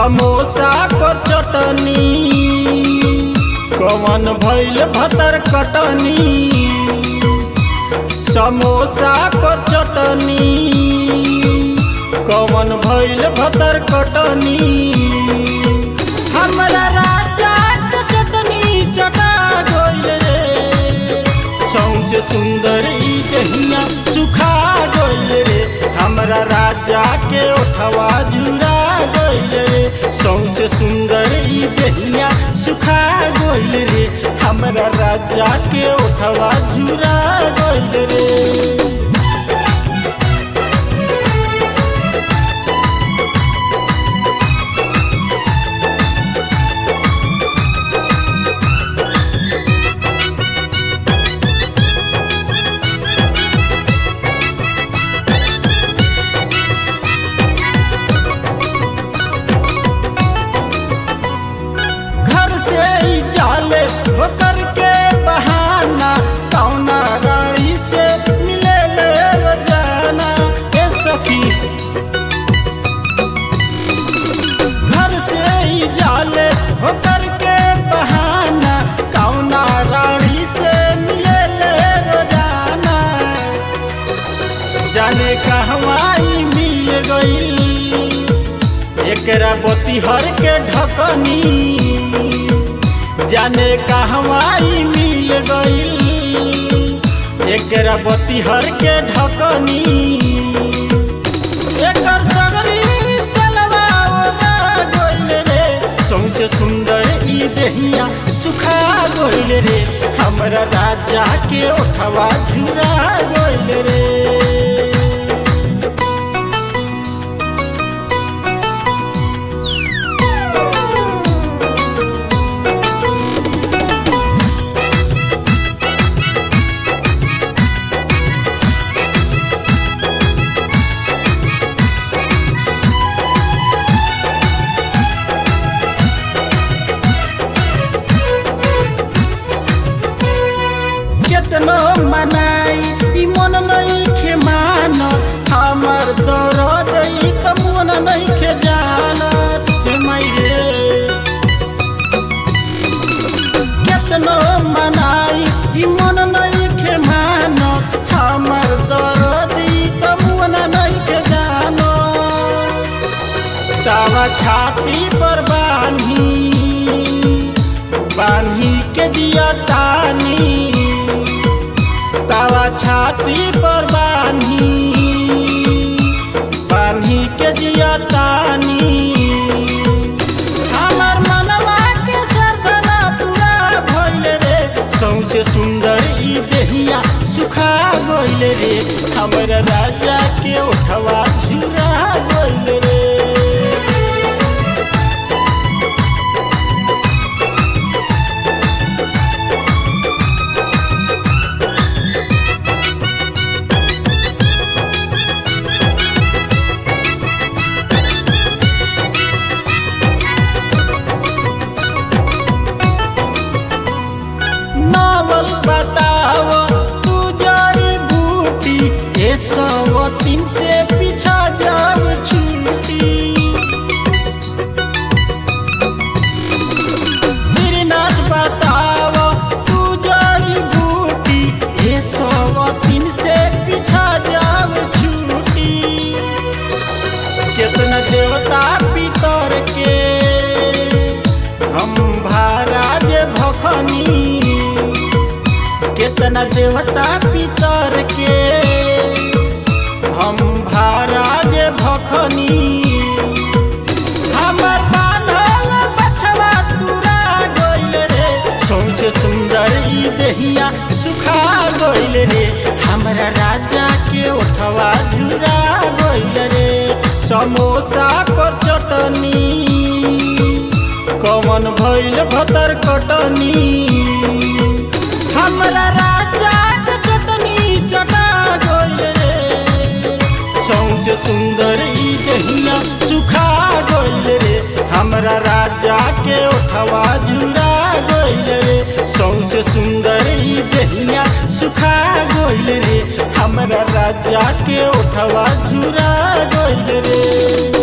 समोसा पर चटनी कवन भइल भतर कटनी समोसा पर चटनी कवन भइल भतर कटनी हमरा राजा के चटनी चटा गइल रे सौसे सुंदर ई दहिया सुखा गइल रे हमरा राजा के ओठवा जुरा गइल रे सौसे सुंदर ई दहिया सुखा गइल रे हमरा राजा के ओठवा जुरा गइल रे घर से ही जाले होकर के बहाना कौना रानी से मिले ले रोजाना ए सखी घर से ही जाले होकर के बहाना कौना रानी से मिले ले रोजाना जाने कहवाई मिल गई एकरा बतिहर के ढकनी जाने कहवाई मिल गई एकरा बतिहर के ढकनी एकर सगरी तलवा ओला गइल रे सौसे सुंदर ई देहिया सुखा गइल रे हमरा राजा के ओठवा झुरा गइल रे केतनो मनाई ई मन नहीं खे मान हमर दर्द ई त मन नहीं खे जान हे माई रे केतनो मनाई ई मन नहीं खे मान हमर दर्द ई त मन नहीं खे जान तावा छाती पर बान्ही बान्ही के दिया तानी तावा छाती पर बान्ही बान्ही के दिया तानी हमर मनवा के सरदना पूरा भइल रे सौसे सुंदर ई देहिया सुखा गइल रे हमर राजा के ओठवा झुरा गइल रे नावल बताव तू जड़ी बूटी ए सौ तीन से पीछा जाब छूटी श्रीनाथ बताव तू जड़ी बूटी ए सौ तीन से पीछा जाब छूटी कितना देवता पितर के हम महाराज भखनी कितना देवता पितर के हम महाराज भखनी हमर बान्हल बछवा तुरा गइल रे सौसे सुंदर ई देहिया सुखा गइल रे हमरा राजा के ओठवा झुरा गइल रे समोसा पर चटनी कवन भइल भतर कटनी हमरा राजा के चटनी चटा गइल रे सौसे सुंदर ई दहिया सुखा गइल रे हमरा राजा के ओठवा जुरा गइल रे सौसे सुंदर ई दहिया सुखा गइल रे हमरा राजा के ओठवा जुरा गइल रे